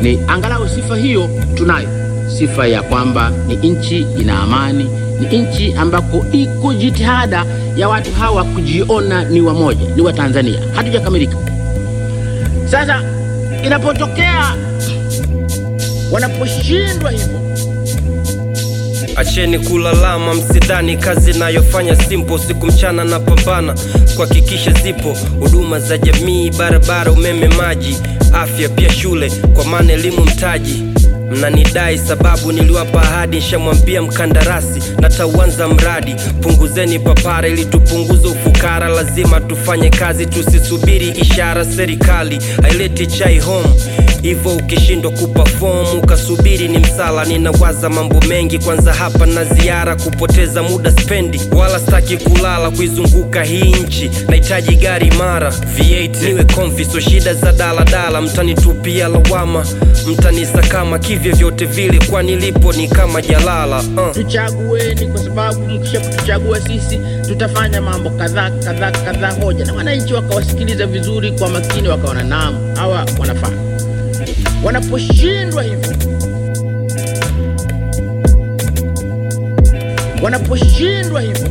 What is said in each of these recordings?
ni angalau sifa hiyo tunayo, sifa ya kwamba ni nchi ina amani, ni nchi ambako iko jitihada ya watu hawa kujiona ni wamoja, ni wa Tanzania. Hatujakamilika. Sasa inapotokea wanaposhindwa hivyo Acheni kulalama, msidhani kazi nayofanya simple. Siku mchana na pambana kuhakikisha zipo huduma za jamii, barabara, umeme, maji, afya, pia shule, kwa maana elimu mtaji. Mnanidai sababu niliwapa ahadi, nshamwambia mkandarasi natauanza mradi. Punguzeni papara ili tupunguze ufukara, lazima tufanye kazi, tusisubiri ishara. Serikali haileti chai home hivyo ukishindwa kuperform ukasubiri ni msala. Ninawaza mambo mengi, kwanza hapa na ziara, kupoteza muda spendi, wala staki kulala kuizunguka hii nchi. Nahitaji gari mara V8 niwe comfy, so shida za daladala. Mtanitupia lawama, mtanisakama kivyo vyote vile, kwa nilipo ni kama jalala uh. tuchagueni, kwa sababu mkisha kutuchagua sisi tutafanya mambo kadhaa kadhaa kadhaa hoja, na wananchi wakawasikiliza vizuri kwa makini, wakaona naam, hawa wanafaa. Wanaposhindwa hivyo, wanaposhindwa hivyo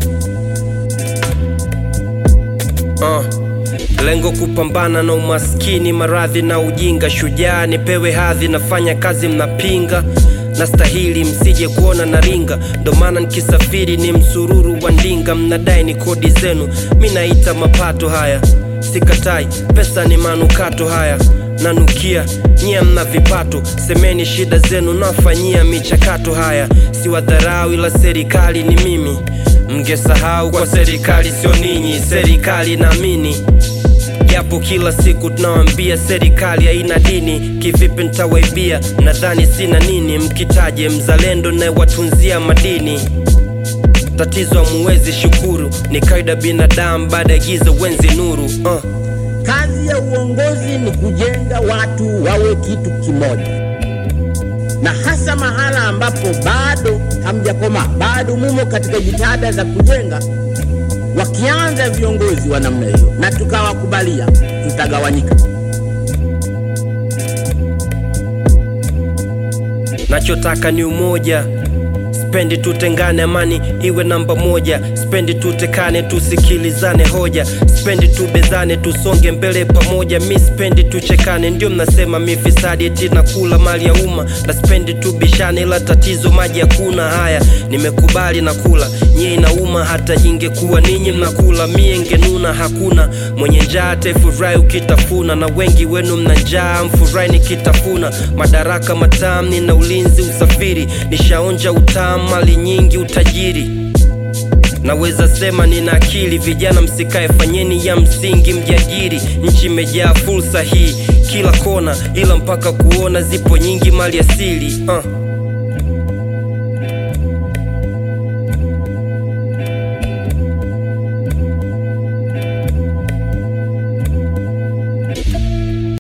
Uh, lengo kupambana na umaskini, maradhi na ujinga. Shujaa nipewe hadhi, nafanya kazi mnapinga nastahili msije kuona na ringa, ndo maana nikisafiri ni msururu wa ndinga. Mnadai ni kodi zenu, mi naita mapato haya, sikatai, pesa ni manukato haya nanukia nyie mna vipato, semeni shida zenu, nafanyia michakato haya. Si wadharau ila serikali ni mimi, mngesahau kwa serikali sio ninyi, serikali naamini japo kila siku tunawambia serikali haina dini. Kivipi ntawaibia? Nadhani sina nini, mkitaje mzalendo naye watunzia madini tatizo hamuwezi shukuru, ni kawaida binadamu, baada ya giza wenzi nuru uh. Kazi ya uongozi ni kujenga watu wawe kitu kimoja, na hasa mahala ambapo bado hamjakomaa, bado mumo katika jitihada za kujenga. Wakianza viongozi wa namna hiyo na tukawakubalia, tutagawanyika. Nachotaka ni umoja, spendi tutengane, amani iwe namba moja. Spendi tutekane, tusikilizane hoja, spendi tubezane, tusonge mbele pamoja. Mi spendi tuchekane, ndio mnasema mi fisadi eti nakula mali ya umma, na spendi tubishane, ila tatizo maji hakuna. Haya, nimekubali na kula, nyie inauma, hata ingekuwa ninyi mnakula, mie ngenuna. Hakuna mwenye njaa atafurahi ukitafuna, na wengi wenu mna njaa, mfurahi nikitafuna. Madaraka matamu, nina ulinzi, usafiri, nishaonja utamu, mali nyingi, utajiri Naweza sema nina akili, vijana msikae, fanyeni ya msingi, mjiajiri. Nchi imejaa fursa hii kila kona, ila mpaka kuona zipo nyingi mali asili uh.